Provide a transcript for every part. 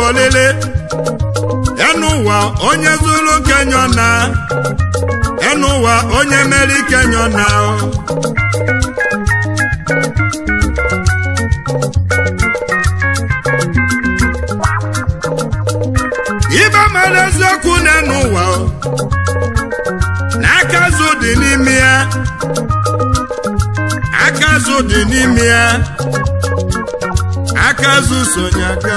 olili enu ụwa onye zuru kenyo na enu ụwa onye meri kenyo na ibe mere eziokwu n'enu ụwa na aka azụ dị n'ime ya aka azụ dị n'ime ya aka azụ sonye aka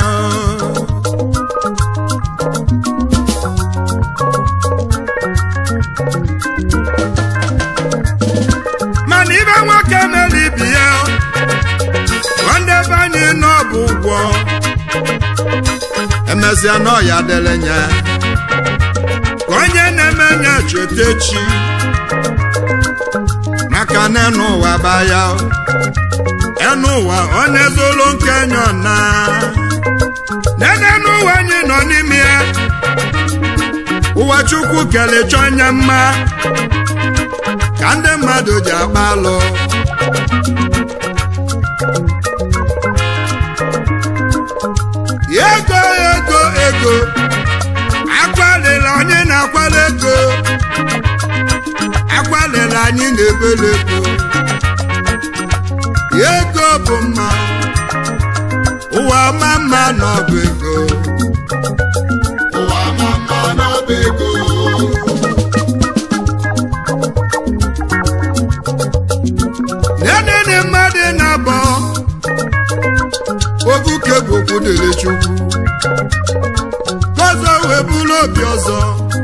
mana ibe nwoke mere ibi ya nwanne be anyị nọ bụ ụgwọ emesịa n'ọya dịrị nya ka onye na-eme nya cheta echi maka na enu ụwa baya enu ụwa onye zụlụ nke nyọ na nene n'ụwa anyị nọ n'ime ya ụwa chukwu kelechọ anya mma ka ndị mmadụ ji agba alụ ego ego ego akwalila onye na-akwala ego akwalila anyị na-ebele ego ego bụ mma ụwa ma mma n'ọbụ ego ụwa ma mma n'ọba ego nenene mmadụ na-abọ obuke bụ okwu dịrị chukwu ọzọ wee bụrụ obi ọzọ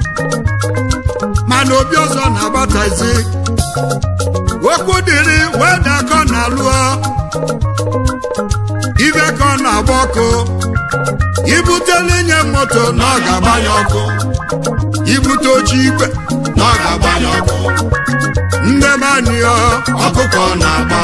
mana obi ọzọ na-agbatazi okwu dịrị wee dakọ na lụọ ibe ka ọ na-agba ọkụ ibutele nye moto na ọ ga-agbanye ọkụ ibute oche igwe na ọ ga-agbanye ọkụ ndị be anyị ọ ọkụkọ na-agba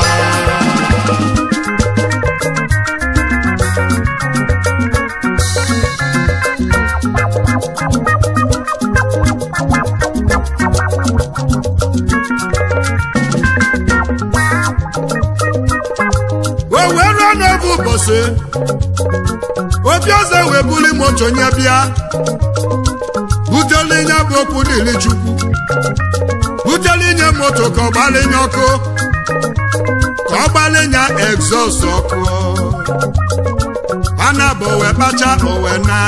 o wee ruo n'oge ụbọchị obi ọzọ wee buli moto nye bịa butele nye bụ okwu dịrị chukwu butele nye moto ka ọ gbalinye ọkụ ka ọ gbalinye egzọst ọkụ ana bụ owe kpacha owe na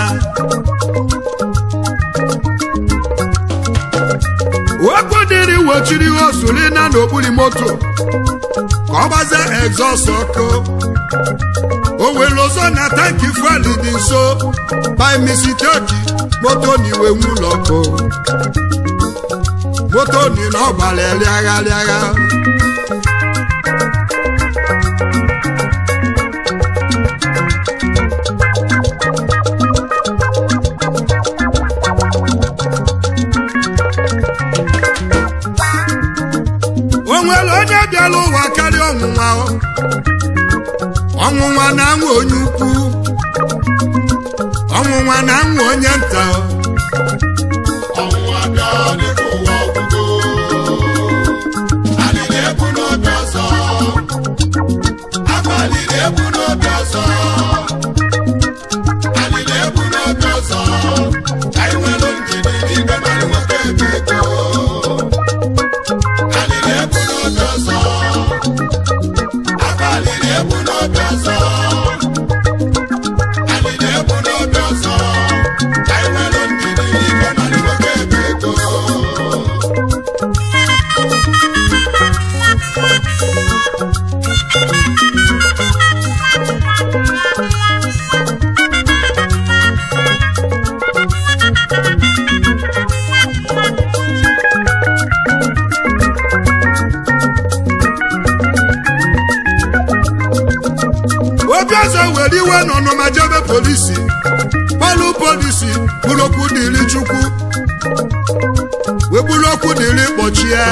okwu dịrị wochiri osuri na n'okpuru moto ka ọ gbazie egzọst ọkụ o were ọzọ na tanki fuel dị nso by mistake moto na iwe nwụlọ ọkụ moto ni na ọ gbara rịagha rịagha o nwere onye bịara ụwa karịa ọnwụnwa o. ọnwụnwa na-anwụ onye ukwu ọnwụnwa na-anwụ onye nta o. ọnwụnwa bịa dịka ụwa ọgwụgo anyị na-ebu n'obi ọzọ abalị na-ebu n'obi ọzọ anyị na-ebu n'obi ọzọ ka anyị nwere ndidi n'igwe mmadụ nwoke ebe ego anyị na-ebu n'obi ọzọ abalị na-ebu n'obi ọzọ anyị na-ebu n'obi ọzọ ka anyị nwere ndidi n'igwe mmadụ nwoke ebe ego obi ọzọ were iwe n'ọnụma jebe polisi palụ polisi bụrụ okwu dịrị chukwu wee bụrụ okwu dịrị kpọchie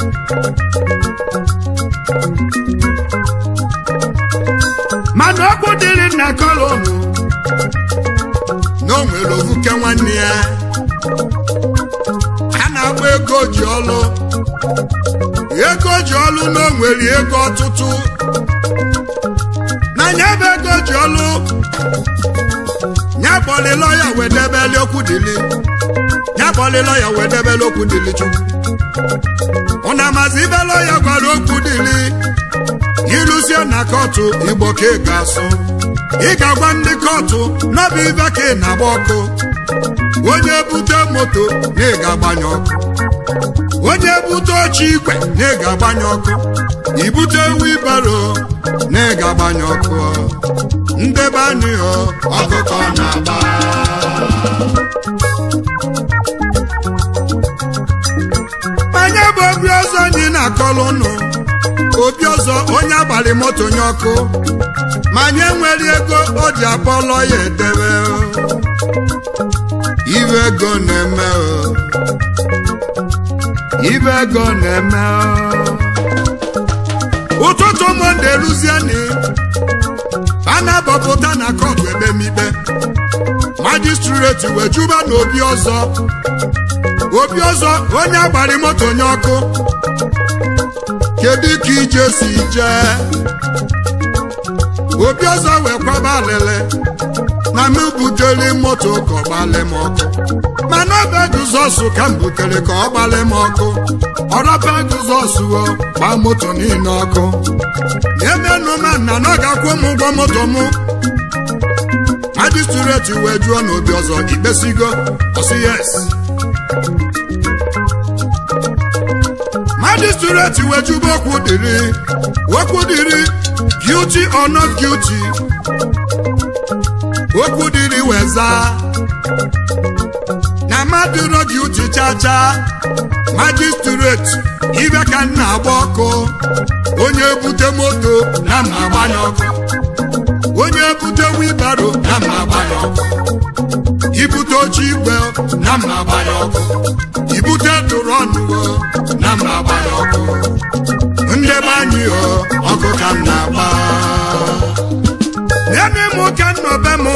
mana okwu dịrị nna kolonu na o nwere ovuke nwanne ya a na-agba ego ji ọlụ ego ji ọlụ na o nwere ego ọtụtụ n'anya ebe ego ji ọlụ ya kpọlịlọ ya wee debeli okwu dili ya kpọlịlọ ya wee debeli okwu dili chukwu ụna mazi ibelọ ya gwara okwu dili ilusie na kọtụ igbo ka ị ga-asụ ị ga-agwa ndị kọtụ n'ọbụ ibe ka ị na-agba ọkụ onye bute moto na ị ga-agbanye ọkụ onye bute oche igwe na ị ga-agbanye ọkụ ibute wibaro na ị ga-agbanye ọkụ ndebe anyị ọ ọkụkọ na-agba anya bụ obi ọzọ anyị na-akọlụ ụnụ obi ọzọ onye agbalị moto nye ọkụ ma anyị enwere ego o ji abọlọ ya edebe ibe ego na-eme o. ibe ego na-eme o. ụtụtụ monde luzieni a na-abọpụta na kọtụ ekpemikpe majistreti wee juba na obi ọzọ obi ọzọ onye agbari moto nye ọkụ kedu ka ije si jee obi ọzọ wee kwaba alịlị na m butere moto ka ọ gbalị m ọkụ mana ọba Jizọs ka m butere ka ọ gbalị m ọkụ ọrọba Jizọs o gbaa moto niile ọkụ emenụ ma nna na ọ ga-akwụ m ụgwọ moto m majistreti wee jụọ na obi ọzọ ikpesigo ọsị yes magistrate wejuba okwu dịrị okwu dịrị guilty or not guilty okwu dịrị weza na mmadụ nọ guilty chacha magistrate ibe ka m na-agba ọkụ onye bute moto na m agbanye ọkụ onye bute wibaro na m agbanye ọkụ ibute oche igwe na m agbanye ọkụ ibute tụrụ ọnụ na m agbanye ọkụ ndebe anyị o ọkụ ka m na-agba n'ebe m ka nnọbe m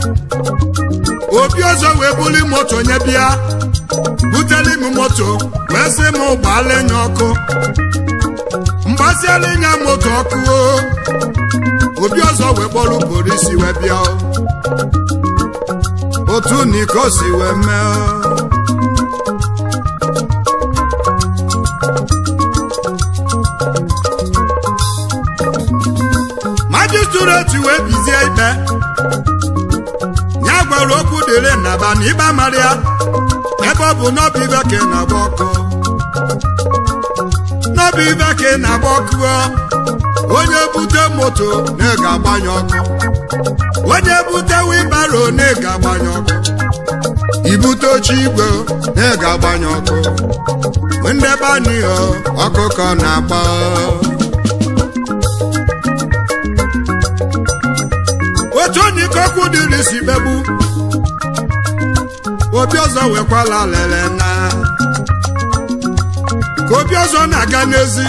obi ọzọ wee buli moto nye bịa buteli m moto wee sị m gbaala nya ọkụ mgbasiala nya moto ọkụ o obi ọzọ wee kpọrọ polisi wee bịa o. otu niko si wee mee o. majistreti wee bizie ikpe ya gwara okwu dịrị nnaba na ịba mara ya ebe ọ bụ n'ọbụ ibe ka ị na-agba ọkụ n'ọbụ ibe ka ị na-agba ọkụ o. onye bute moto na ị ga-agbanye ọkụ onye bute wibaro na ị ga-agbanye ọkụ ibute oche igwe na ị ga-agbanye ọkụ ndebe anyị o, ọkụkọ na-agba otu onye ike okwu dịrị si kpegbu obi ọzọ wekwala lele na ka obi ọzọ na-aga n'ezi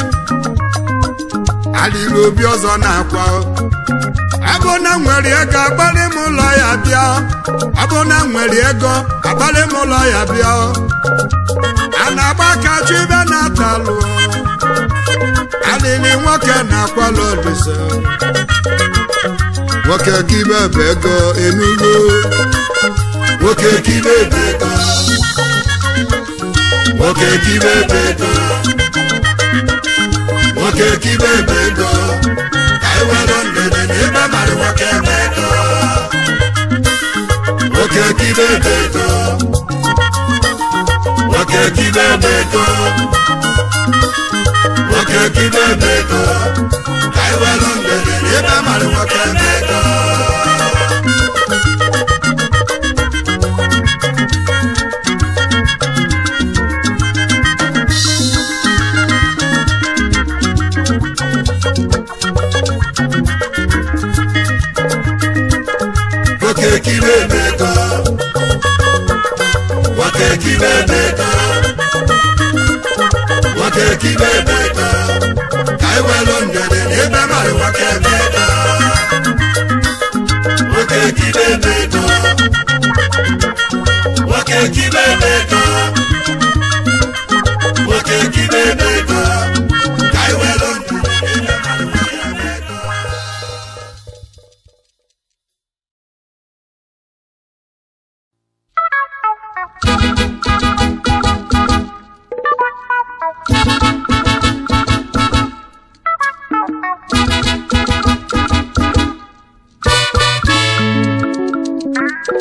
alịrị obi ọzọ na-akwa abụ na nwere ego agbalị m ụlọ ya bịa abụ na nwere ego agbalị m ụlọ ya bịa a na-agba aka chụ ibe na-atalụ alịrị nwoke na-akwala olise nwoke kibe bụ ego enugo nwoke kibe bụ ego nwoke kibe bụ ego nwoke kibe bụ ego ka anyị were ndede na ebe mara nwoke bụ ego nwoke kibe bụ ego nwoke kibe bụ ego nwoke kibe bụ ego ka anyị were ndede na ebe mara nwoke bụ ego nwoke kibe bụ ego nwoke kibe bụ ego nwoke kibe bụ ego ka anyị welu ndede na ebe mara nwoke bụ ego nwoke kibe bụ ego nwoke kibe bụ ego nwoke kibe bụ ego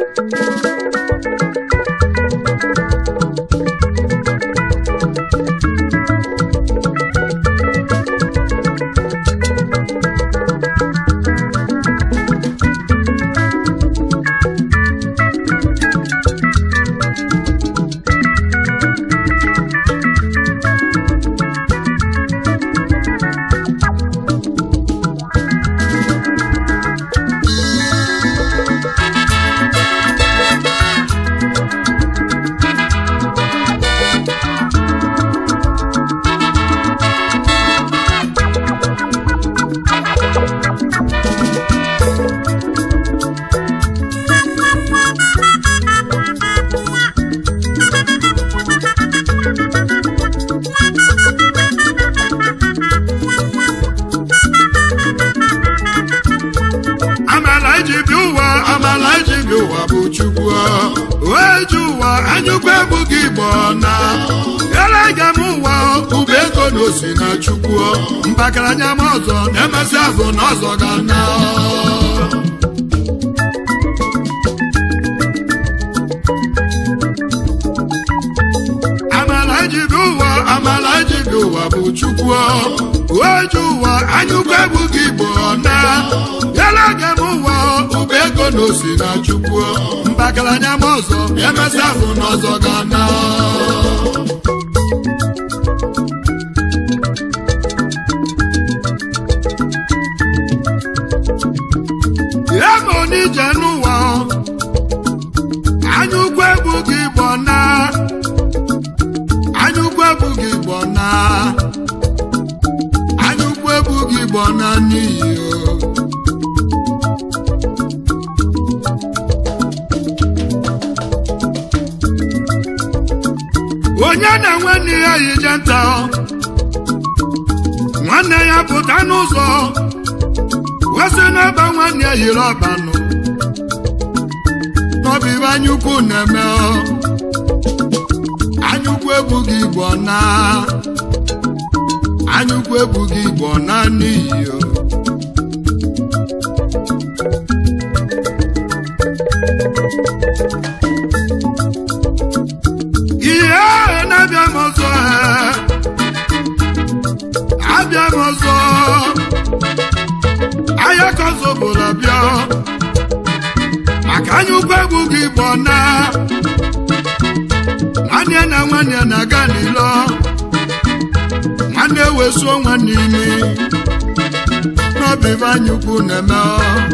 amala iji bi ụwa amala iji bi ụwa bụ chukwu wee ji ụwa anyụkwa ebughị igbo na elega m ụwa ụba ego na osi na chukwu mbakaranya m ọzọ na-emesi azụ na ọzọ ga na amala iji bi ụwa amala iji bi ụwa bụ chukwu wee ji ụwa anyụkwa ebughị igbo na elega m ụwa ụba ego na osi na chukwu mbakaranya m ọzọ emesi azụ na ọzọ ga na ya ma onije n'ụwa anyụkwa ebughị igbo na anyụkwa ebughị igbo na anyụkwa ebughị igbo na n'iyi o onye na-enwe nne ya yije nta nwanne ya pụta n'ụzọ wesị n'ebe nwanne ya yiri ọbanụ n'ọbụ ibe anyukwu na-eme ọ. anyukwu ebughị igbo na anyukwu ebughị igbo na n'iyi o. ihe ahụ na-abịa m ọzọ ee. abịa m ọzọ ahịa ka ọzọ bụrụ abịa maka anya ụkwụ egwu gị bụ na nwanne na nwanne na-aga n'ilo nwanne wesuo nwanne imi n'obi bụ anyukwu na-eme ọ.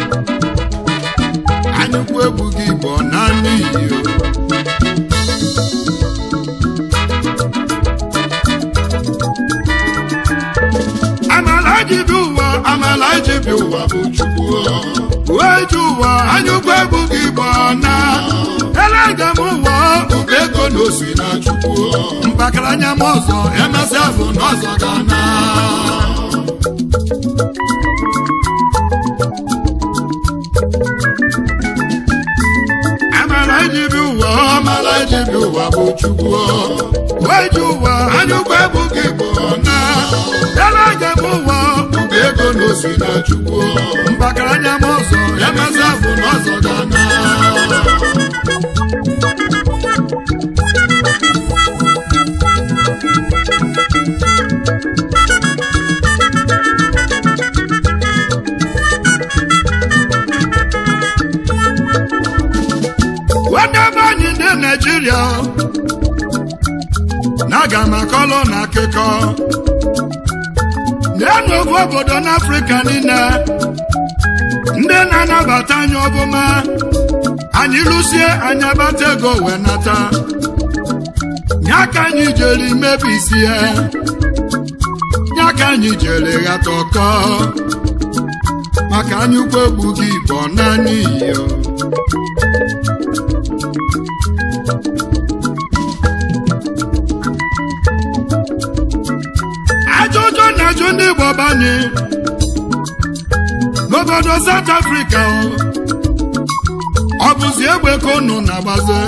anyukwu egwu gị bụ na n'iyi o amala ji bi ụwa amala ji bi ụwa bụ chukwu wee ji ụwa anyụkwa egwu gị bụ na elega m ụwa ụba ego na osi na chukwu mbakaranya m ọzọ emesịa bụ na ọzọ ga na amala ji bi ụwa amala ji bi ụwa bụ chukwu wee ji ụwa anyụkwa egwu gị bụ na elega m ụwa ụba ego na osi na chukwu mbakaranya m ọzọ emesịa bụ na ọzọ ga na nwanne be anyị ndị naijiria na-aga m akọlụ na akụkọ na-enu ofu obodo n'afrịka niile ndị na-anabata anyị ọbụma anyị lụsie anyị abata ego wee nata ya ka anyị jere mebisi ya ya ka anyị jere ghata ọkọ maka anyị ukwu egbu gị bụ naanị iyo ajụjụ na-ajụ ndị Igbo banye n'obodo South Africa ọ bụzi egbe ka unu na-agbazi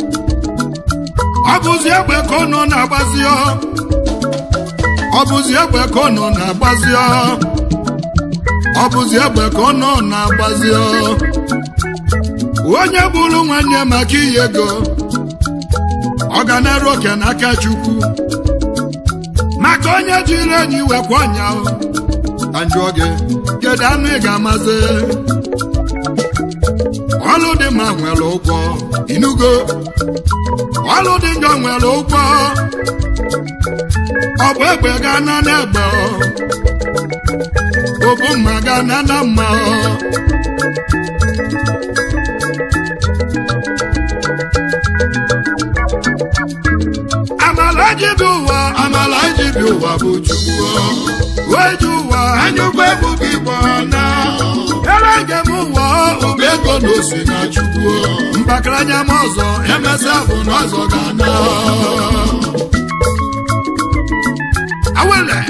ọ bụzi egbe ka unu na-agbazi ọ bụzi egbe ka unu na-agbazi ọ bụzi egbe ka unu na-agbazi onye bụrụ nwanne maka iyi ego ọ ga na-eru oke n'aka chukwu maka onye jiri enyi wekwa ọnya ka njụọ gị kedu anụ ị ga-amazi ọlụ dị mma nwere ụgwọ inugo ọlụ dị njọ nwere ụgwọ ọ bụ egbe ga-ana n'egbe ọ bụ mma ga-ana na mma amala ji bi ụwa amala ji bi ụwa bụ chukwu wee ji ụwa anyụkwa egwu gị gbọ na ele njem ụwa ụba ego na osi na chukwu mbakaranya m ọzọ emesịa bụ na ọzọ ga-ana awele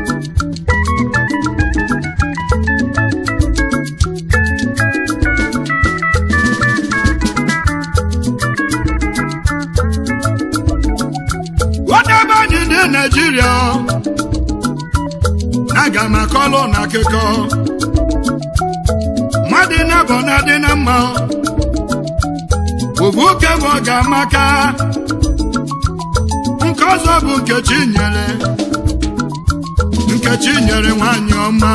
wadebe anyị ndị naijiria aga m akọlụ na akụkọ mmadụ na-abọ na adị na mma obu oke bụ ọ ga-amaka nke ọzọ bụ nkechi nyere nkechi nyere nwanyị ọma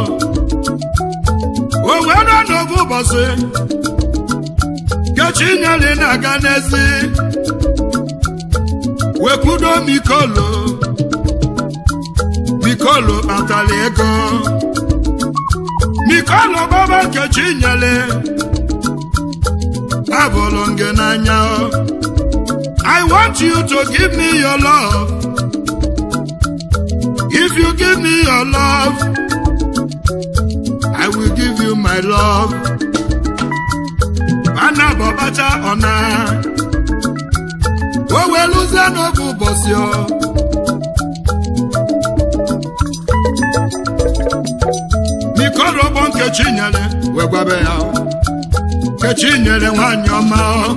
o wee nọ n'obu ụbọchị nkechi nyere na-aga n'ezi wekwudo mikolo mikolo kpatara ego mikolo baba nkechi nyere abụrụ gị n'anya I want you to give me your love if you give me your love I will give you my love ana bọbacha ọna o weluzie n'oge ụbọchị ọ mikorogbo nkechi nyere wee gwabe ya nkechi nyere nwanyị ọma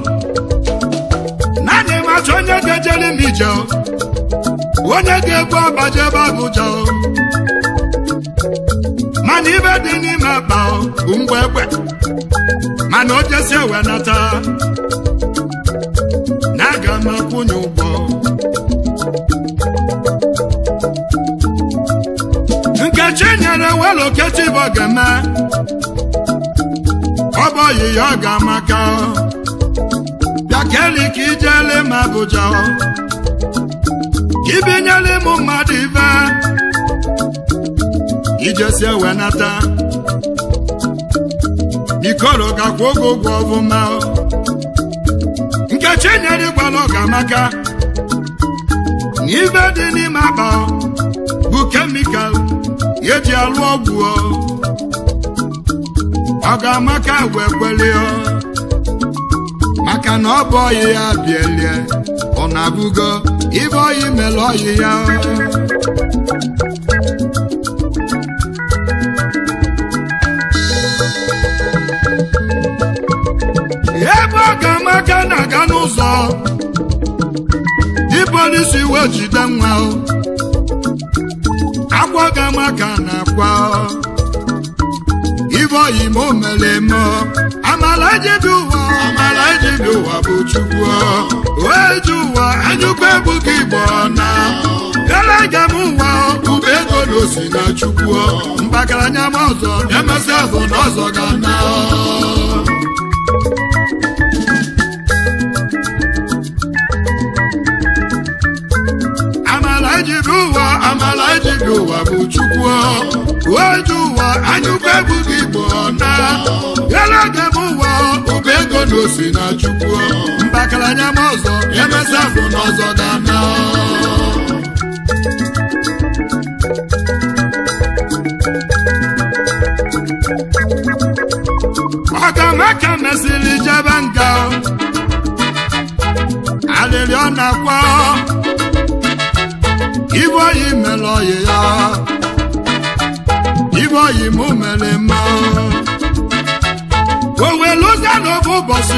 naanị macha onye ga-ejere m ije onye ga-ebu abaje ebe abụja mana ibe dị n'ime akpa bụ mgbe egbe mana o jesi ewe nata na aga m akwụnye ụgwọ nkechi nyere weloketi bụ ga-eme ọ bụ oyiyi ọ ga-amaka bịa keli ka ijele m abụja ka ibinyela ịmụ mmadụ ibe ijesi ewe nata ikoro gakwa oge ụgwọ ọfụma nkechi nyere gwala ọ ga-amaka na ibe dị n'ime akpa bụ kemikal eji alụ ọgwụ ọ ga-amaka wee kwelie maka na ọ bụ ọyị ya bielie ọ na-abụgo ibe ọyị mere ọyị ya ebe ọ ga-amaka na-aga n'ụzọ di polisi wee jide nwa akwa ga-amaka na-akwa ibe oyi ma o mere eme amala ejibi ụwa amala ejibi ụwa bụ chukwu wee ji ụwa anyụkwa ebughị igbo na elega m ụwa ube ego na osi na chukwu mbakaranya m ọzọ emesịa bụ na ọzọ ga na amala ejibi ụwa amala ejibi ụwa bụ chukwu oju ụwa anyụkwa ebughị igbo na elega m ụwa ụba ego na osi na chukwu mbakaranya m ọzọ emesịa bụ na ọzọ ga na ọkamaka mesịrị jebe nga alịrị ọ na-akwa ibe oyi mere oyi ya ibe oyi mụ mere mma o wee lụzie n'oge ụbọchị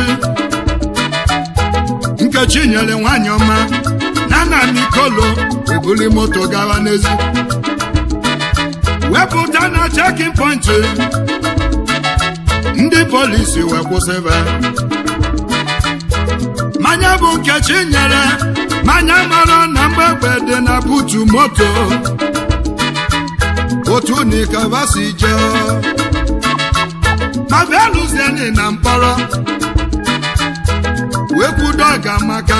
nkechi nyere nwanyị ọma na nna nikolo ebuli moto gawa n'ezi wepụta na chekin pọntị ndị polisi wee kwụsịba mmanya bụ nkechi nyere mmanya mara na mgbegbe dị na butu moto otu nikava si jee ma bịalụzieni na mkpọrọ wee kwudo ọgamaka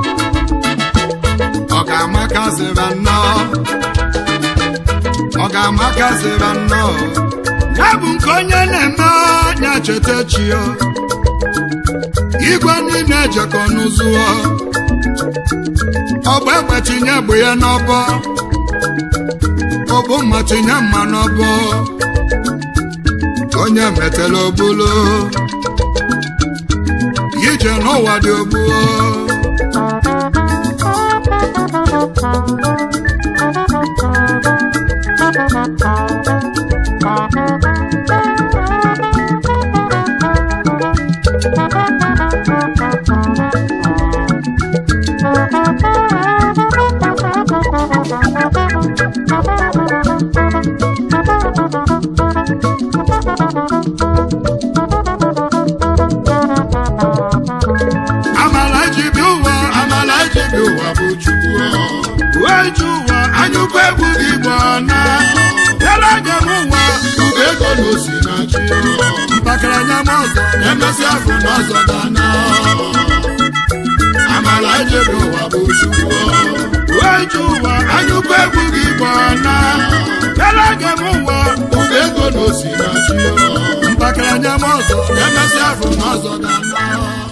ọgamaka zira nnọọ ọgamaka zira nnọọ ya bụ nke onye na-eme anya cheta chio igwe niile ejekọ n'ụzụọ ọgba egbe tinye bụ ya n'ọbọ ọbụ mma tinye mma n'ọbọ onye metela obulo ije n'ụwa dị ogbuo amala ji bi ụwa amala ji bi ụwa bụ chukwu wee ji ụwa anyụkwa egwu gị bụ na yara ga m ụwa ugo ego na osi na chi mpakaranya m ọzọ na-emesi afọ n'ọzọ dana amala ji bi ụwa bụ chukwu wee ji ụwa anyụkwa egwu gị bụ na yara ga m ụwa ugo ego na osi na chi mpakaranya m ọzọ na-emesi afọ n'ọzọ dana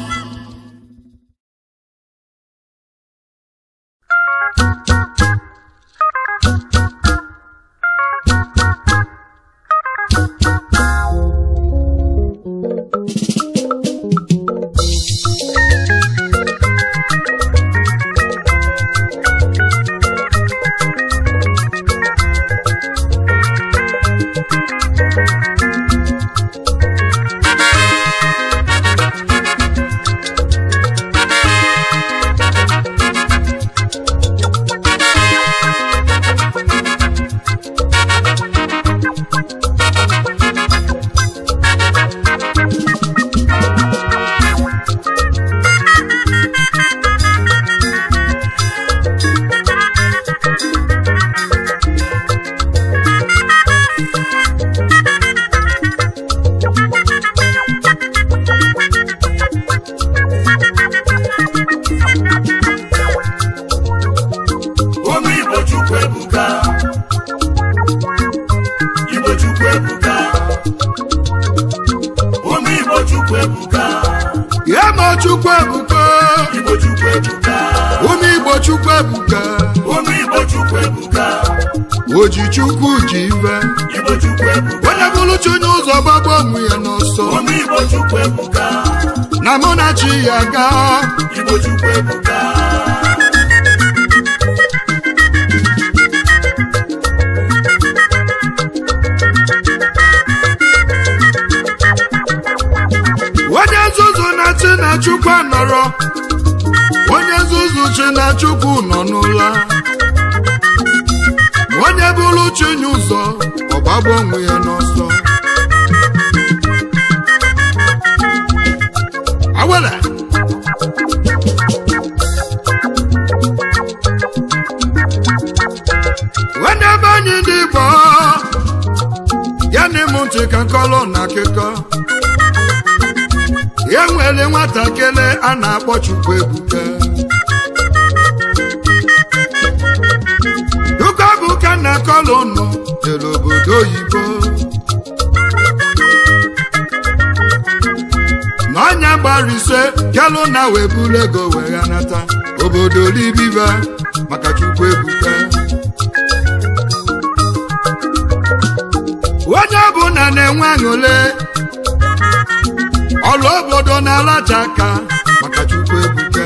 Ụmụ Igbo Chukwu ebuka Igbo Chukwu ebuka Ụmụ Igbo Chukwu ebuka ya ma chukwu ebuka Igbo Chukwu ebuka ụmụ igbo chukwu ebuka Ụmụ Igbo Chukwu ebuka oji chukwu ji ive Igbo Chukwu ebuka onye bụrụ chi onye ụzọ gbagbo onwe ya n'ọsọ Ụmụ Igbo Chukwu ebuka na mụ na chi ya gaa Igbo Chukwu ebuka onye nzuzu na chi na chukwu nọrọ onye nzuzu chi na chukwu nọ n'ụla onye bụrụ chi onye ụzọ ọgbagbo onwe ya n'ọsọ awele onye be anyị ndị igbo ya na ịmụ ntị ka nkọlọ na akụkọ ya nwere nwatakịrị a na-akpọ chukwu ebuka dukabuka na kọlụnụ jere obodo oyibo n'ọnya gbara ise kelụ na wee buru ego wee ghanata obodo libiba maka chukwu ebuka onye ọbụla na-enwe aṅụle ọrụ obodo na-alacha aka maka chukwu ebuka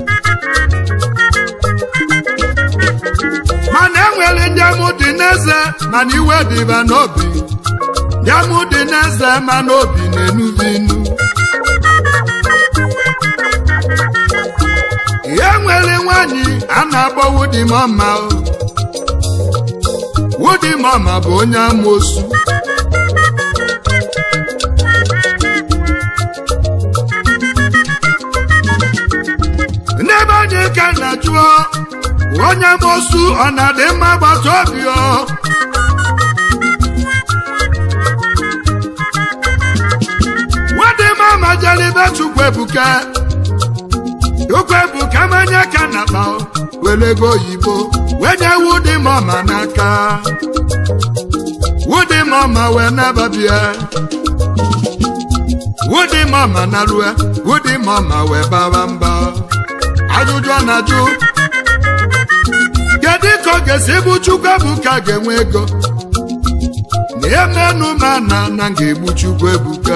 mana enwere ndị amụ dị n'eze mana iwe dịba n'obi ndị amụ dị n'eze mana obi na-enubi inu ihe nwere nwanyị a na-akpọ wudi mama wudi mama bụ onye amoosu na-ajụ onye mosu ọ na-adị mma gbata obi ọ nwadị mama jelibe chukwu ebuka chukwu ebuka manye ka na akpa were ego oyibo wee nye wudi mama n'aka wudi mama wee nababia wudi mama na rue wudi mama wee baba mba ajụjụ ọ na-ajụ kedu ka ọ ga-esi bụ chukwu ebuka ga-enwe ego na emenu ma na na ga-egbu chukwu ebuka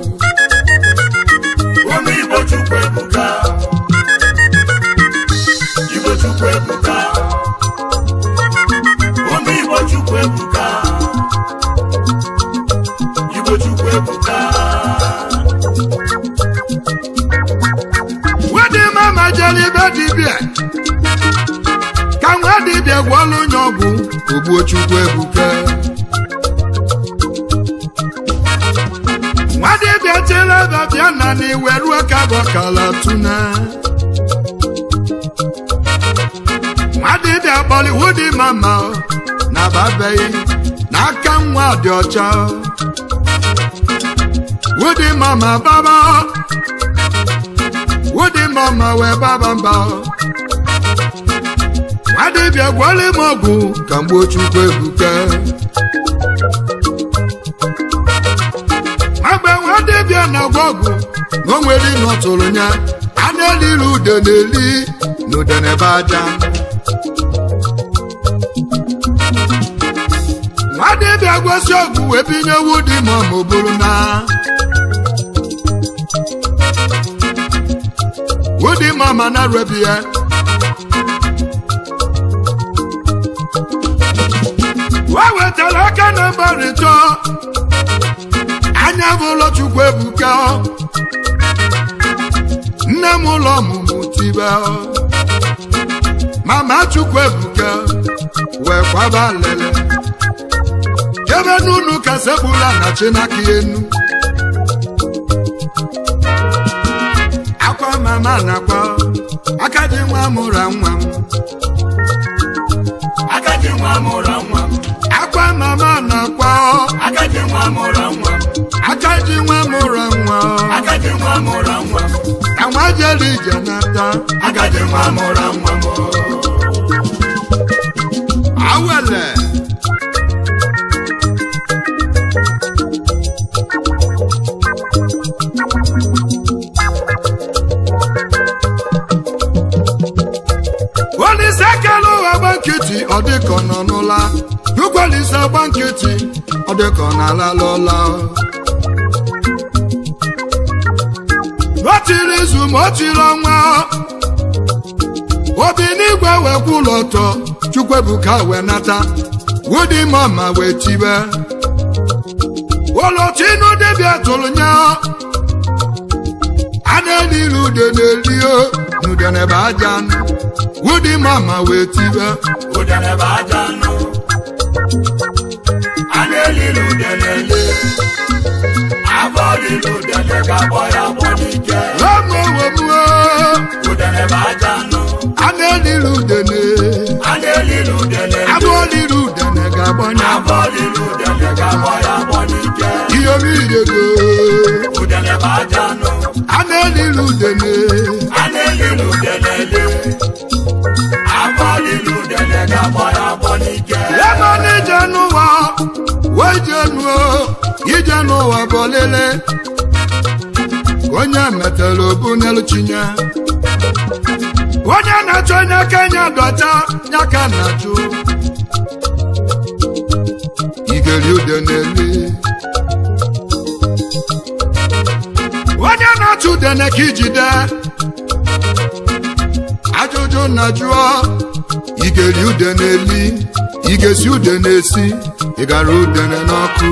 Ụmụ Igbo Chukwu ebuka. Igbo Chukwu ebuka. Ụmụ Igbo Chukwu ebuka. Igbo Chukwu ebuka. wedi mama jere ibe dibịa ka nwa dibịa gwọọlụ onye ọgwụ ogbuo chukwu ebuka nwa dibịa chere babịa na n'iwe ruo ka bọkala tuna nwa dibịa kpọrọ wudi mama na babeghị n'aka nwa dị ọcha wudi mama baba wudi mama wee baba mba nwadibịa gwọrọ m ọgwụ ka mgbe chukwu ebuka mgbe nwadibịa na-agwọ ọgwụ na o nwere ịnọtụrụ ya a na-eliri ude na-eli na ude n'ebe aja nwadibịa gosi ọgwụ wee binye wudi mama o buru na wudi mama na rebi ya wa wetara aka na mgbarịta anya bụ ụlọ chukwu ebuka nne m ụlọ ọmụmụ tibe mama chukwu ebuka wee kwaba lele ebe n'unu ka sekpula na chinaka enu akwa mama nakwa aka ji nwa mụra nwa m Agadi nwa mụrụ nwa m. akwa mama nakwa Agadi nwa mụrụ nwa m. aka ji nwa mụra nwa Agadi nwa mụrụ nwa m. ka nwa jere ije nata Agadi nwa mụrụ nwa m. awele olise kele ụwa gba nkịtị ọ dịka ọ nọ n'ụla chukwulise gba nkịtị ọ dịka ọ na-alala ụla o tiri izu ma o tiri ọnwa obi n'igwe wee kwụ ụlọ ọtọ chukwuebuka wee nata wudi mama wee tibe ụlọtụ inu dibịa tụrụ nya a na-eliri ude na-eli o n'ude n'ebe aja nụ. wudi mama wee tibe Udele bụ aja nụ. A na-elili udele. Abọ lili udele ga-agbọ ya agbọ n'ike. omowomuo Udele bụ aja nụ. a na-eliri ude na A na-elili udele. abụ oliri ude na ga-agbanye Abọ lili udele ga-agbọ ya agbọ n'ike. iyomidego Udele bụ aja nụ. a na-eliri ude na A na-elili udele. Abọ lili udele ga-agbọ ya agbọ n'ike. ebe ọ na-ije n'ụwa wee jee nuo ije n'ụwa bụ olile onye metara obu n'elu chinye onye na-achọ onye kenya dọcha ya ka na-achụ igeri ude n'eli onye na-achụ udene ka ijide ajụjụ na jụọ igeri ude n'eli igesi ude na-esi ịgara udene n'ọkụ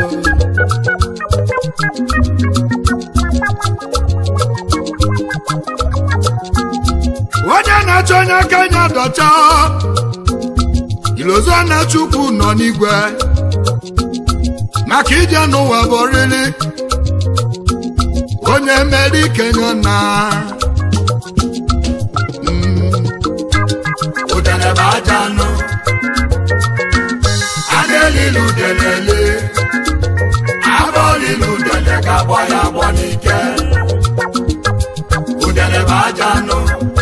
onye na-achọ onye aka nya dọcha ilozo na chukwu nọ n'igwe maka ije n'ụwa bụ oriri onye mere ikenya na Mm. ajanụ a na-elili udelele abụ olili udele ga-agbọ ya agbọ n'ike udele bụ ajanụ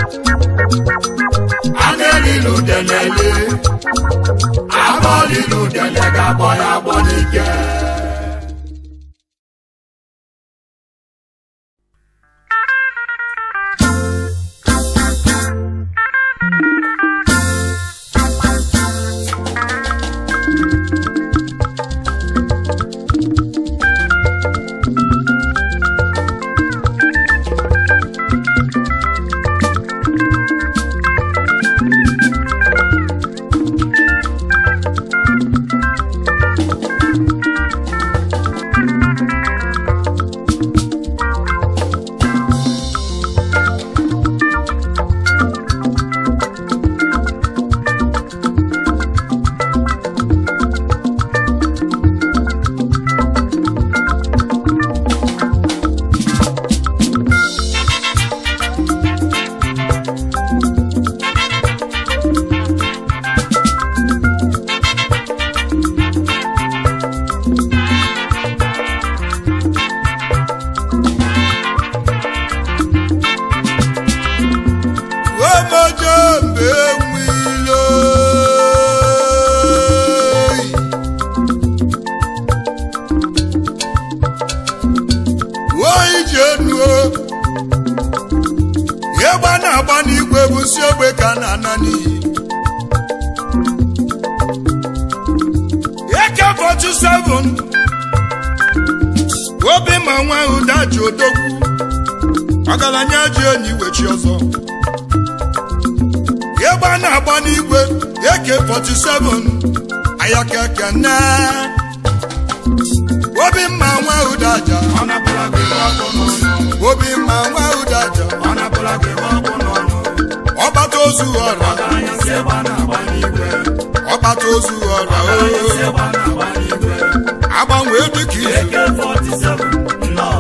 a na-elili udelele abụ olili udele ga-agbọ ya agbọ n'ike omojo mgbe enwilo oyi ji enuo ịgba na-agba n'igwe bụ si ogbe ka a na-ana n'iyi eke 47 obi ma nwa ụda ji odogwu ọgaranya ji enyi wechi ọzọ ịgba na-agba n'igwe AK47 ayakeke na obi mma nwa ụdaja ọ napụla gị ọkụ n'ọnụ obi mma nwa ụdaja ọ napụla gị ọkụ n'ọnụ ọgbata ozu ọra ọgaranya si ebe a na-agba n'igwe ọgbata ozu ọra ọgaranya si oo ebe a na-agba n'igwe agbanwe dịka izu AK47 nnọọ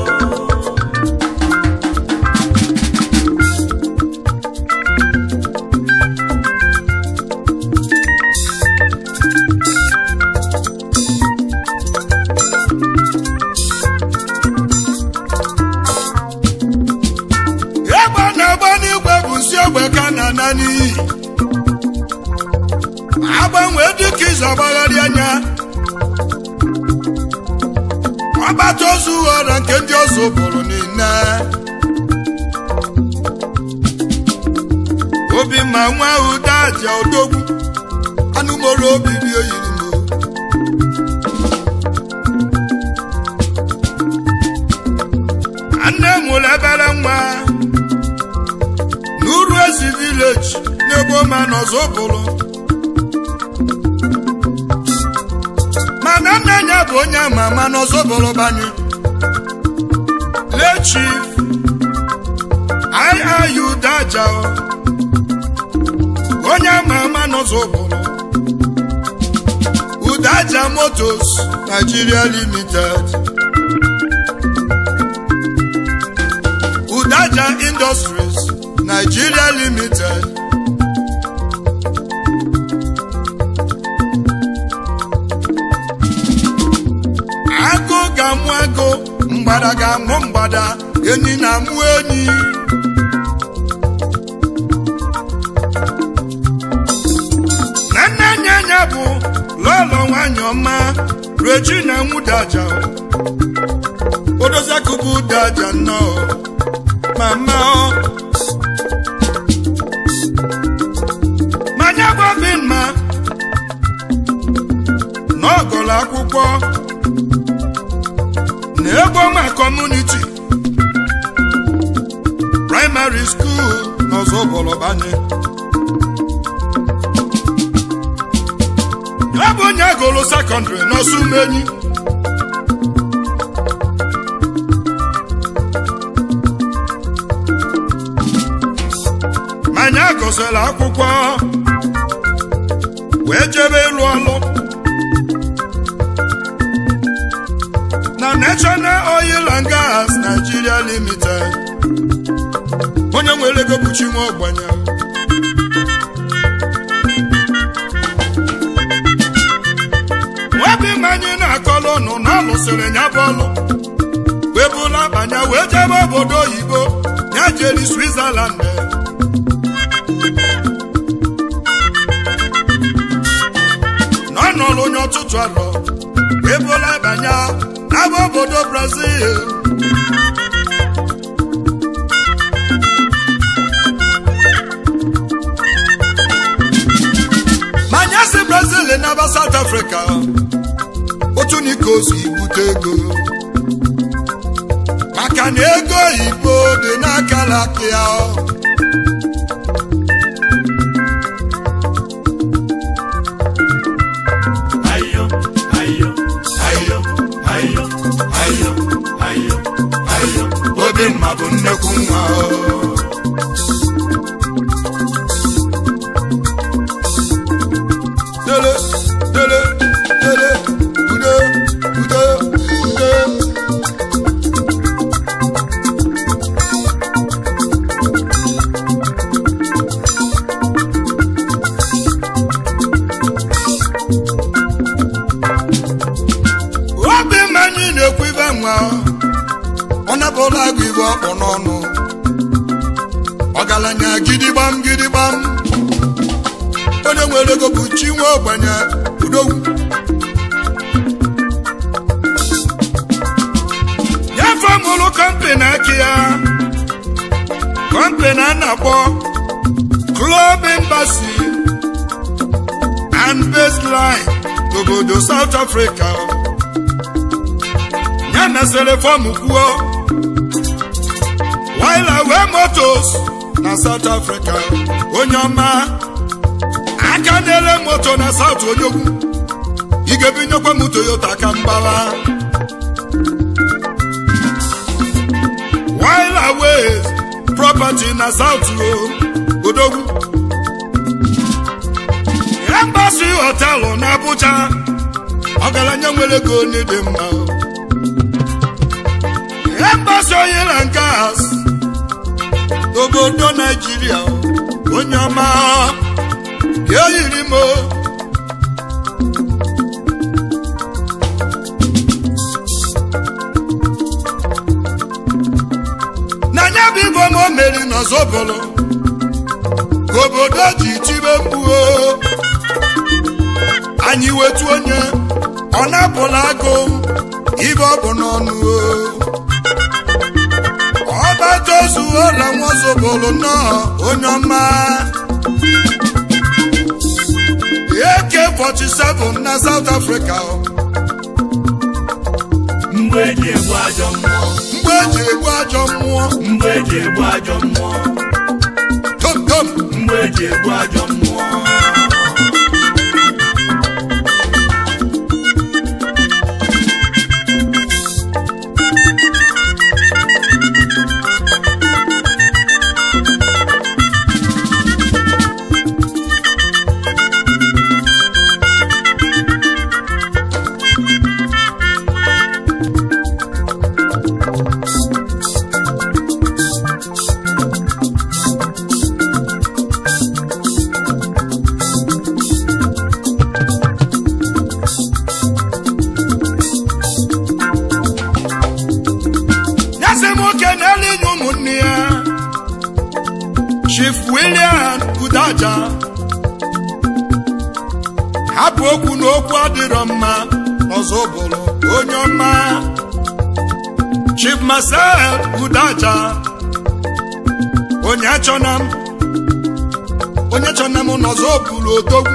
ịgba na-agba n'igwe bụ nsi ogbe ka a na-ana n'iyi agbanwe dịka izu agbagharị anya ọgbata ozu ọra nke ndị ọzọ bụrụ niile obi ma nwa ụda aja odogwu anụmoro obi dị oyiri m nne mụrụ ebere nwa n'uru ezi vileji n'ebe ma n'ọzọ bụrụ mana nna ya bụ onye ama ama n'ọzọ bụrụ banye lechif iiu daja onye ama ama n'ọzọ bụrụ udaja motos nigeria limited udaja industries nigeria limited agụ ga-amụ agụ mgbada ga-amụ mgbada enyi na-amụ enyi na nne nye anya bụ lọlọ nwanyị ọma regina nwudaja odoziakụbụ daja nnọọ mama ọ manya gbabi mma n'ọgụlụ akwụkwọ na ego ma kọmuniti praịmarị skuul n'ọzọ bọlọbanye ya bụ onye agụlụ sekọndịrị n'ọsụmenyi manya gụsịrị akwụkwọ wee jebe ịlụ ọlụ na national oil and gas nigeria limited onye nwere ego bụ chinwe ọgbanya lụsịrị ya bụ ọlụ wee bụla banya wee jebe obodo oyibo ya jeri switzerland na ọ nọrọ onye ọtụtụ arọ wee bụla banya n'aba obodo brazil manya si brazil n'aba south africa otu n'ike ozu ibute ego maka na ego oyibo dị n'aka laka ya ayo ayo ayo ayo ayo ayo ayo obi mma bụ nnekwu nwa dele dele dele udo udo udo obi mma anyị na-ekwu ibe nwa ọ napụla agụ igwe ọkpọ n'ọnụ ọgaranya gidigbam gidigbam onye nwere ego bụ chi nwe ogbenye udogwu ya famụlụ kọmpani aka ya kọmpani a na-akpọ Club Embassy and Baseline n'obodo South Africa ya mesịrị fọmụ kwuo wila wee motos na South Africa onye ọma aka na-ele moto na South onyogwu ị ga-ebinyekwa m Toyota ka mgbala wila wee property na South odogwu Embassy họtelụ na Abuja ọgaranya nwere ego onye dị mma Embassy oil and gas n'obodo Naijiria onye ọma ya yiri m n'anya bụ igbo ma o meri n'ọzọbụlụ ka obodo ji tibe mkpuo anyị wetu onye ọ na-apụla agụ ibe ọ bụ n'ọnụ ọba tozu ụlọ nwazobolo nnọọ onye ọma AK47 na South Africa mgbe eji egbu ajọ mmụọ mgbe eji egbu ajọ mmụọ mgbe eji egbu ajọ mmụọ tom tom mgbe eji egbu ajọ mmụọ nyasị nwoke na-ele inye ụmụnne ya Chief William Kudaja hapụ okwu na okwu adịrọ mma ọzọ bụrụ onye ọma Chief Marcel Kudaja onye chọna m onye chọna m n'ọzọ bụrụ odogwu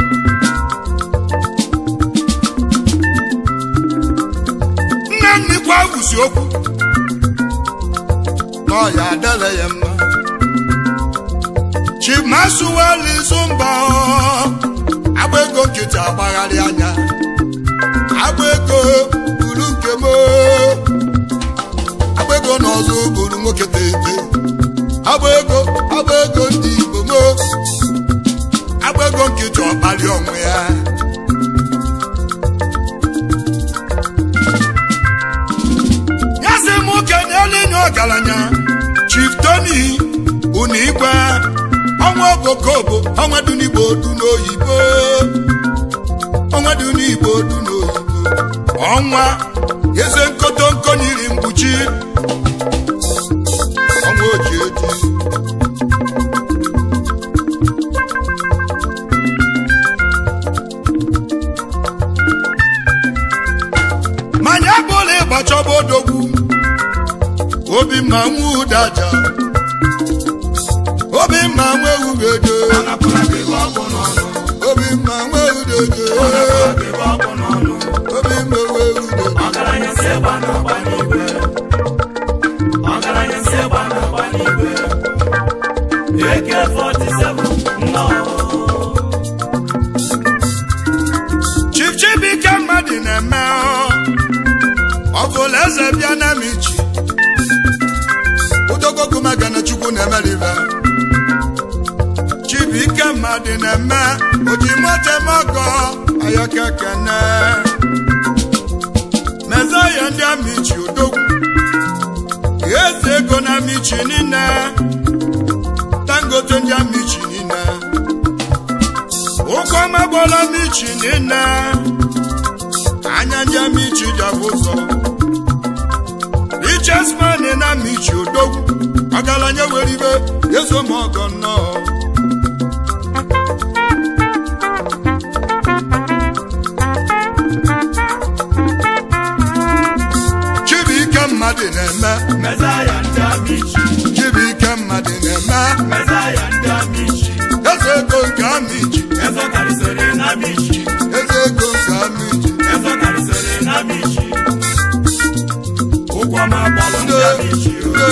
nne nnukwu awụsi okwu n'ọya adịla ya mma chimasuweli zumba agba ego nkịtị agbagharị anya agba ego buru nke m agba ego n'ọzọ buru nwoke tete agba ego agba ego ndị igbo m agba ego nkịtị ọkpali onwe ya nyasị m kenye elinye ọgaranya chief tony unu igwe ọnwa obokobo ọnwa dunigbo du n'oyibo ọnwa dunigbo du n'oyibo ọnwa eze nkotonko nyiri mkpuchi ọnwa oji eji manya bụla ịgbachọba odogwu obi mma nwa ụdaja obi mma nwa ewugedo Anapụla gị ebe ọ bụ n'ọnụ. obi mma nwa ewudedo Anapụla gị ebe ọ bụ n'ọnụ. obi mma nwa ewudedo Ọgaranya si egbe a na-agba n'igwe. Ọgaranya si egbe a na-agba n'igwe. AK-47 nnọọ. Chief Chibuike mmadụ na-eme ọ bụla eze bịa na michi udogogu magana chukwu na-emerive Chibuike mmadụ na-eme ojimotemogo ayakekene mezaya ndị amichi odogwu eze ego na michi niile dangote ndị amichi niile ụkọ magbola michi niile anya ndị amichi ji abụ ụzọ riches man na michi odogwu ọgaranya were ibe ezomọgọ nnọọ chibuike mmadụ na-eme Mezaya ndị amichi. chibuike mmadụ na-eme Mezaya ndị amichi. eze ego nke amichi Eze karịsịrị na amichi. eze ego nke amichi Eze karịsịrị na amichi. Ụgwọ ma gbalụ ndị amichi.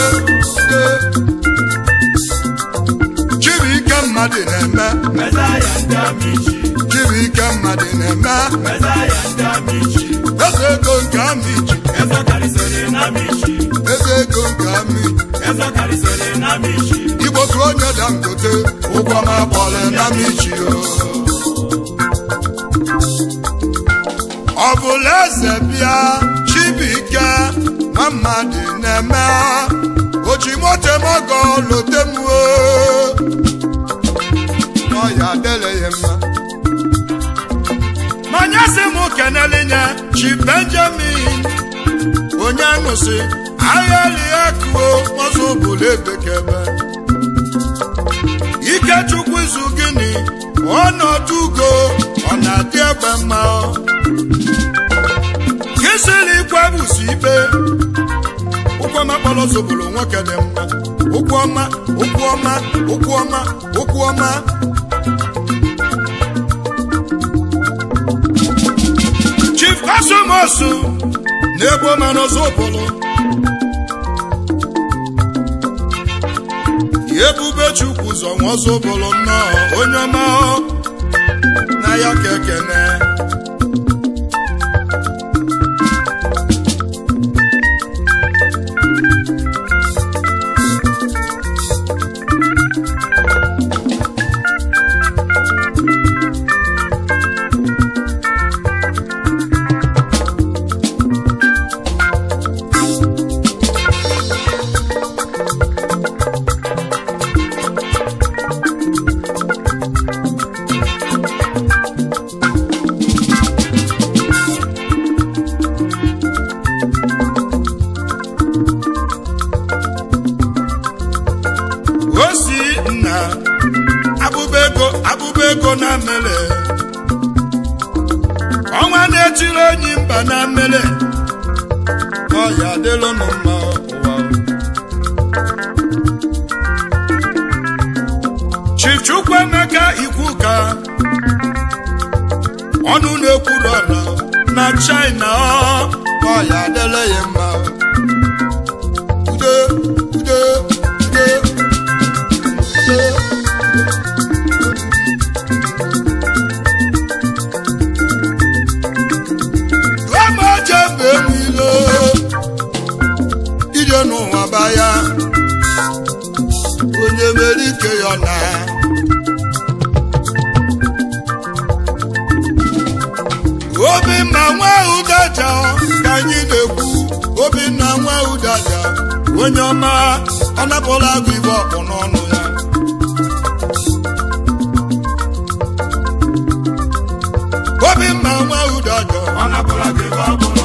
chibuike mmadụ na-eme Mezaya ndị amichi. chibuike mmadụ na-eme Mezaya ndị amichi. eze ego nke amichi Eze karịsịrị na amichi. eze ego nke amichi Eze karịsịrị na amichi. igbo tụrụ onye dangote ụgwọ ma bọọlụ na michi ọ bụla eze bịa chibuike nwa mmadụ na-eme ojimotemogo lotemuo n'ọya adịla ya mma manya sị m kenelinye chi benjamin onye ṅụsị agha lie kuo ọzọ bụla ebekebe ikechukwu izu gịnị ọnọdụ ugo ọ na-adị egbe mma kisiri ikwebusi ikpe ụkwụ ọma kpọrọ zoboro nwoke dị mma ụkwụ ọma ụkwụ ọma ụkwụ ọma ụkwụ ọma chief kọsụmosu na-egbo mana zoboro ebube chukwu zọ nwazobolo nnọọ onye ọma na ya ka ekene osi nna abụba ego abụba ego na mmele ọnwa na-etiri onyi mba na mmele ọya adịlụ nụ mma ụwa chief chukwuemeka ikwu ka ọnụ na-ekwuru ọra na china ọya adịla ya mma ude ude ude Amaje mgbe niile ije n'ụwa baya onye mere ike ya na obi mma nwa ụdaja ka anyị na-ekwu obi nna nwa ụdaja onye ọma ọ napụla agụ ibe ọkpụ n'ọnụ ya obi mma nwa ụdaja Ọ napụla gị ebe ọ bụ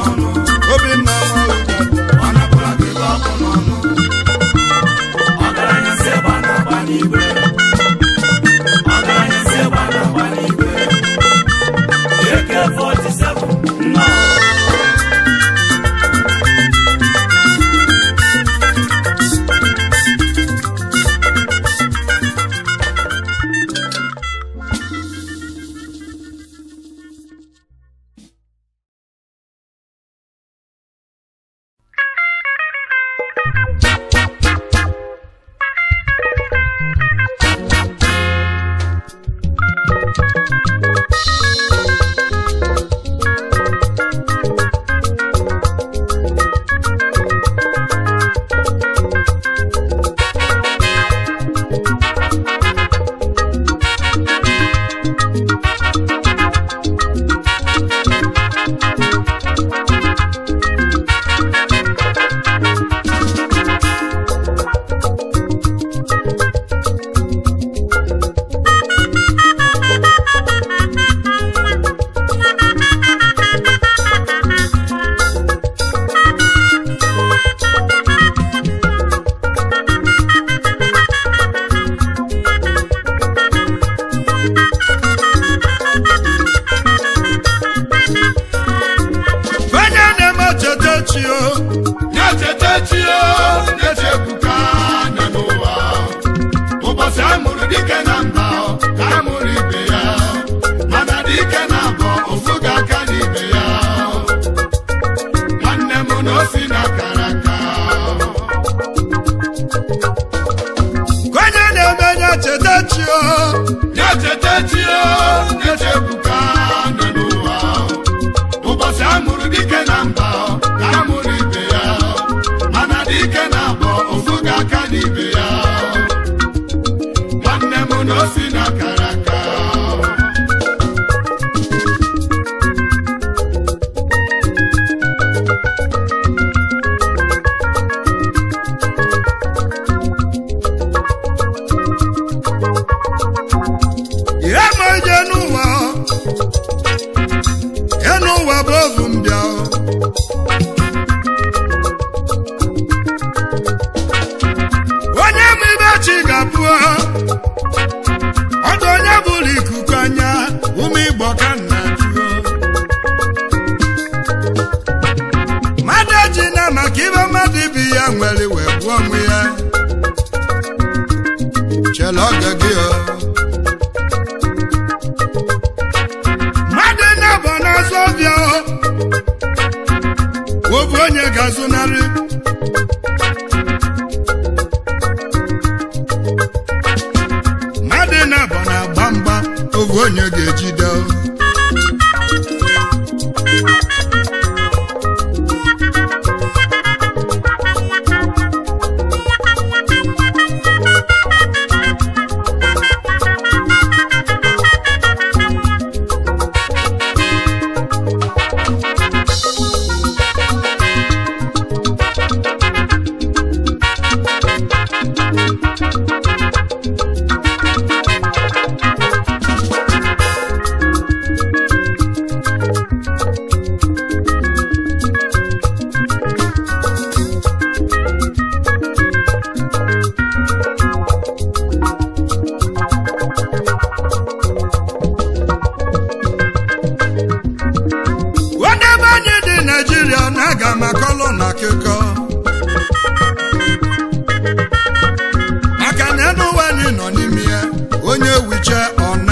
onye na-eme cheta chi o na-echeta chi o na-echepụka anya n'ụwa ụbọchị a mụrụ dike na mba ka a mụrụ ibe ya mana dike na abọ ofu ga-aka n'ibe ya nwanne m na o si na kara aka onye na-eme ya cheta chi o na-echeta chi o na-echepụka anya n'ụwa ụbọchị a mụrụ dike na mba ka a mụrụ ibe ya mana dike na abọ ofu ga-aka n'ibe ya nwanne m na o si na kara aka ihe ma ije n'ụwa ya n'ụwa bụ ovu mbịa onye ma ibe chi ga-abụ ọdụ onye bụrụ ikuku anya ụmụ igbo ka nna jụọ mmadụ eji na maka ibe mmadụ ibi ya nwere wee gbuo onwe ya chela oge gị o mmadụ na-abọ n'azụ ọbịa obu onye ga-azụnarị mmadụ na-abọ na-agba mgba obu onye ga-ejide ebe anyị dị naijiria na-aga maka ọlụ na akụkọ maka na enu ụwa anyị nọ n'ime ya onye wiche ọna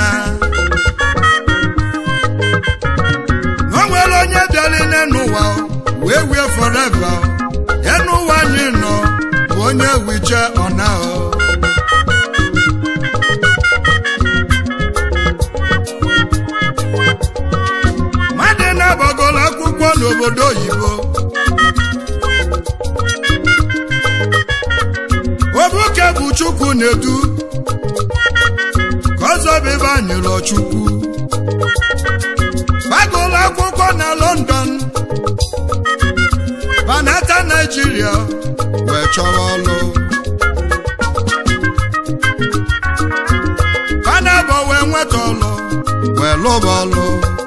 o nwere onye bịara n'enu ụwa wee wie foreva enu ụwa anyị nọ bụ onye wiche ọna o mmadụ na-agbagoro akwụkwọ n'obodo oyibo obuke bụ chukwu na-edu ka ọzọ bụ ebe anyịrọ chukwu gbagoro akwụkwọ na london banata naijiria wee chọrọ ọlụ panabọ wee nweta ọlụ wee lụba ọlụ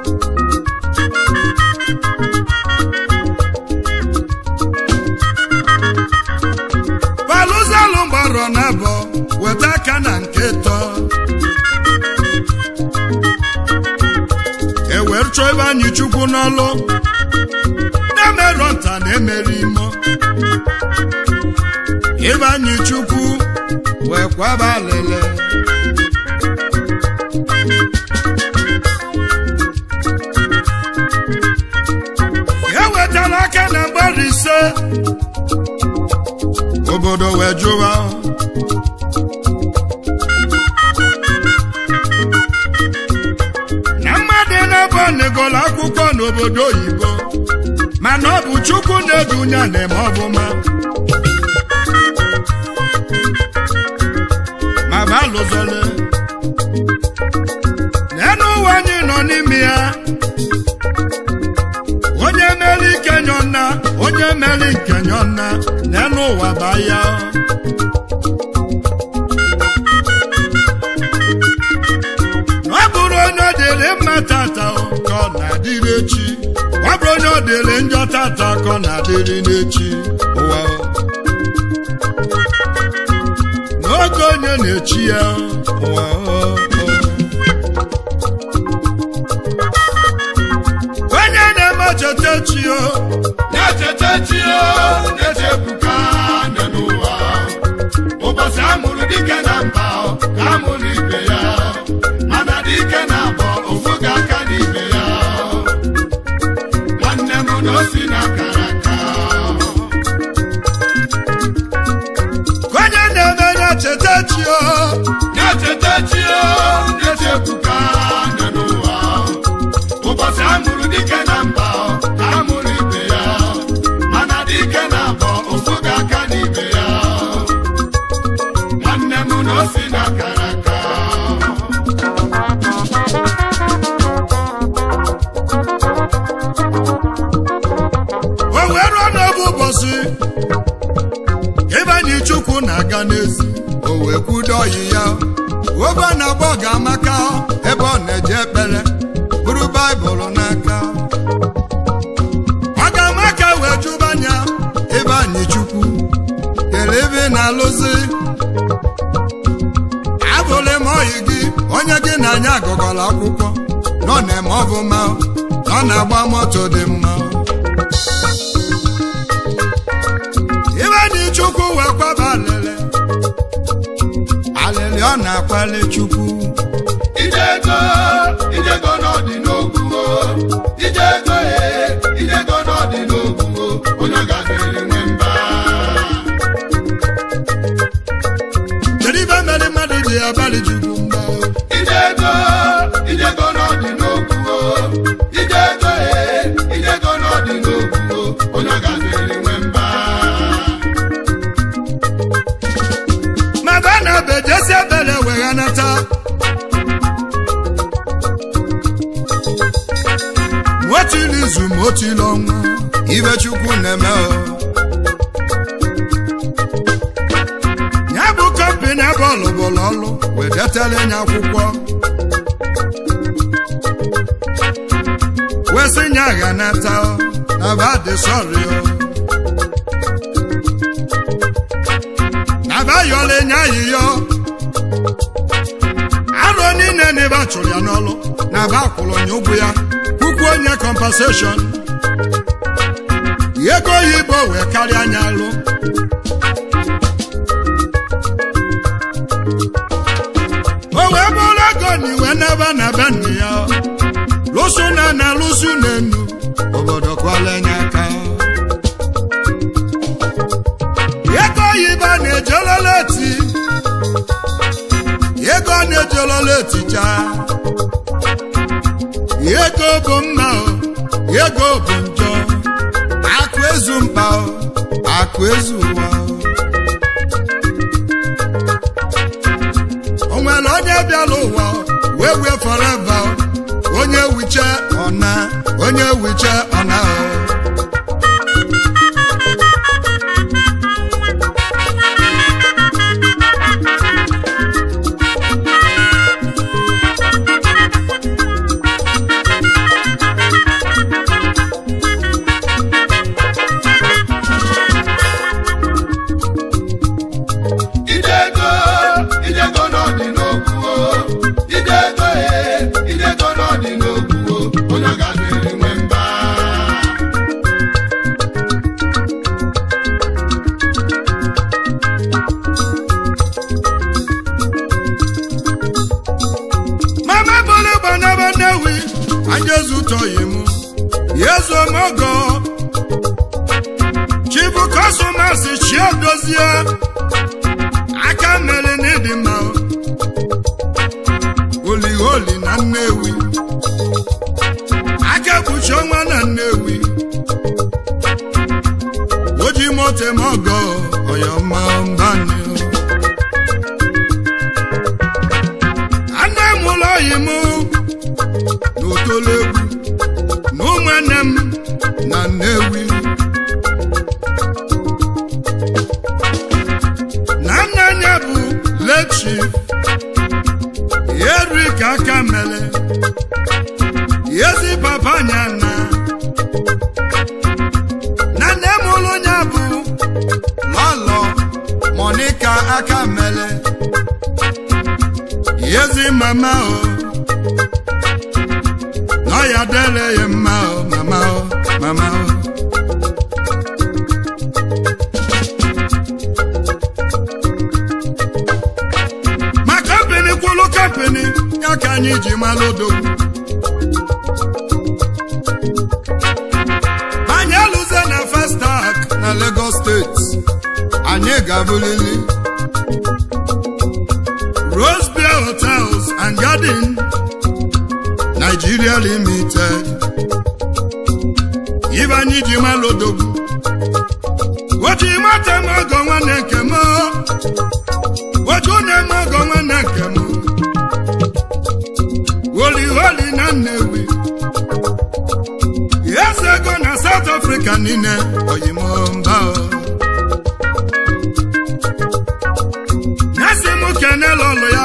palụzalụ gbarọ na abọ weta aka na nke tọ ewere chọọ ebe anyị chukwu n'ọlụ na-emerọ nta na-emeri imo ebe anyị chukwu wee kwaba alele e wetara aka na mgbara ise wee jụwa na mmadụ na-ebe negolo akwụkwọ n'obodo oyibo mana ọ bụ chukwu na-edunya na-eme ọbụma ma balụzole n'enu ụwa anyị nọ n'ime ya onye mere ike nyọna onye mere nke nyọna n'enu ụwa baa ya ọ bụrụ onye ọ dịrị mma tata ka ọ na-adịrị echi ọ bụrụ onye ọ dịrị njọ tata ka ọ na-adịrị n'echi ụwa n'oge onye na-echi ya ụwa onye na-eme cheta chi o na-echeta chi o na-echebuka nọ n'ụwa ụbọchị amụrụ dike na mba ka amụrụ ibe ya mana dike na abọ ofu ga aka n'ibe ya nwanne m na o si na akara aka onye na-eme na-echeta chi o na-echeta chi o na-echebuka nọ n'ụwa ụbọchị amụrụ dike na mba ka amụrụ ibe ya mana dike na abọ ofu ga aka n'ibe ya nwanne m na o si na akara aka o wee ruo n'oge ụbọchị ebe anyị chukwu na-aga n'ezi o wee kwudo ọyị ya obe ọ na-agba ọ ga-amaka ebe ọ na-eje ekpere bụrụ baịbụl n'aka ọ ga-amaka wee jụba anya ebe anyị chukwu kere ebe ị na-alụzi abụlị m ọyị gị onye gị na anya agụgọla akwụkwọ nọ na-eme ọbụma nọ na-agba moto dị mma ibe dị chukwu wee kwaba alịlị alịlị ọ na-akwali chukwu ijego ijego n'ọdị n'ogwugo ijego e ijego n'ọdị n'ogwugo onye gafere nwe mba kedu ibe mere mmadụ ji abalị chukwu mba ijego ijego n'ọdị n'ogwugo ijego e ijego n'ọdị n'ogwugo onye gafere nwe mba ma ba na be jesi ebele wee nata motili izu motili ọnwa ibe chukwu na-eme o ya bụ kọmpini ebe ọlụbụlụ ọlụ wee detara ya akwụkwọ wee sị nya gha nata o, na ba dị sọrị o na ba yọla nya ayịyọ arụ niile na ebe a chụrụ ya n'ọlụ na ba kwụrụ onye ụgwọ ya puku onye compensation ego oyibo wee karịa anya alụ o wee bụrụ ego na iwe n'ebe na be nna ya lụsụ na na lụsụ na enu obodo kwala nye aka ego oyibo na-ejolola eti ego na-ejolola etija ego bụ mma o ego bụ njọ akụ ezu mkpa o akụ ezu ụwa o nwere onye bịara ụwa wee wee forever o. onye wiche ọna onye wiche ọna o ijego ijego n'ọdị n'ogwugo ijego e ijego n'ọdị n'ogwugo onye gafere nwe mba mama bolo gbanaba nnewi anjezutọghị m yezuomogo chibu kọsọmasị chiedozie na nnewi aka ekpuchi ọnwa na nnewi oji moto eme ọgọ ọyọma mbani anne m ụlọ oyi m n'otolegwu na ụmụnne m na nnewi na nna ya bụ lechi erik aka mele ezi papa nya na na nne m ụlụ ya bụ lọlọ monika aka mele ezi mama o na ya dele ya mma o mama o mama o ma kampini kwụlụ kampini ya ka anyị ji malụ odogwu anyị alụze na Festac na Lagos steeti anyị ga-abụlili Rose Beer Hotels and Garden Nigeria Limited ibe anyị ji malụ odogwu oji mata m ọgọ nwanne nke m oju na-eme ọgọ nwanne nke m holi holi na nnewi eze ego na South Africa niile oyimomba nyesi m kene lọlụ ya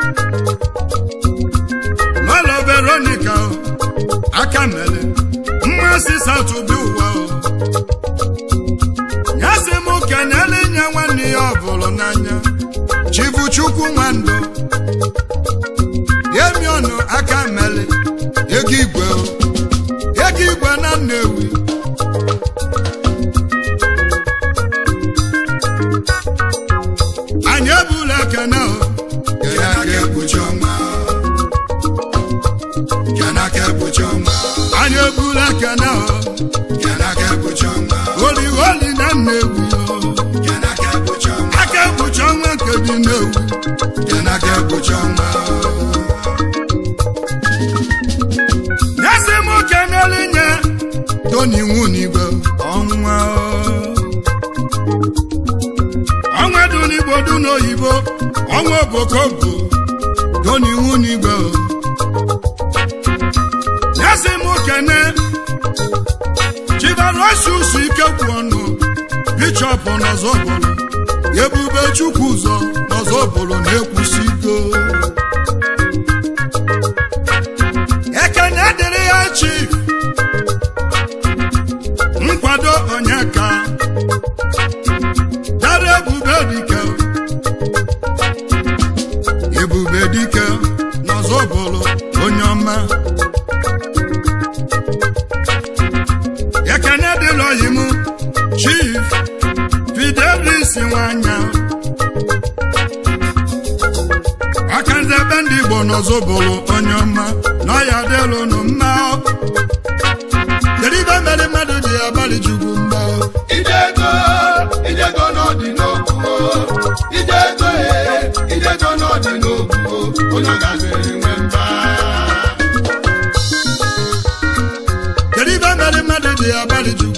lọlọ Veronica aka mere mmasị South bi ụwa nyesi m kenele nye nwanne ya ọ bụrụ n'anya chibuchukwu nwandụ yemi ọnụ aka mele ego igwe o. ego igwe na nnewi anyị ebula ekene o Kena ka ekpuchi ọnwa. Kena ka ekpuchi ọnwa. anyị ebula ekene o Kena ka ekpuchi ọnwa. holi holi na nnewi o Kena ka ekpuchi ọnwa. aka ekpuchi ọnwa nke dị nnewi Kena ka ekpuchi ọnwa. nyesi m kenele nye toni nwunigwe ọnwa o. ọnwa dị n'igbo dị n'oyibo ọnwa obokobo toni nwunigwe o. nyesi m kene chibarosusu ike kwụ ọnụ bishọp n'ọzọbụlụ ebube chukwu ụzọ n'ọzọbụlụ na-ekwusi iko ekene dịrị ya chief nkwado onyeka dara ebube dike ebube dike n'ọzọbụlụ onye ọma ekene dịrị oyi m chief fidelis nwanya akanze ebe ndị igbo n'ọzọbụlụ onye ọma na ọya dịlụnụ mma kedu ibe mere mmadụ ji abalị chukwu mma Ijego, ijego n'ọdị n'okwu Ijego e, ijego n'ọdị n'okwu Onye ga-adịrị nwe mba kedu ibe mere mmadụ ji abalị chukwu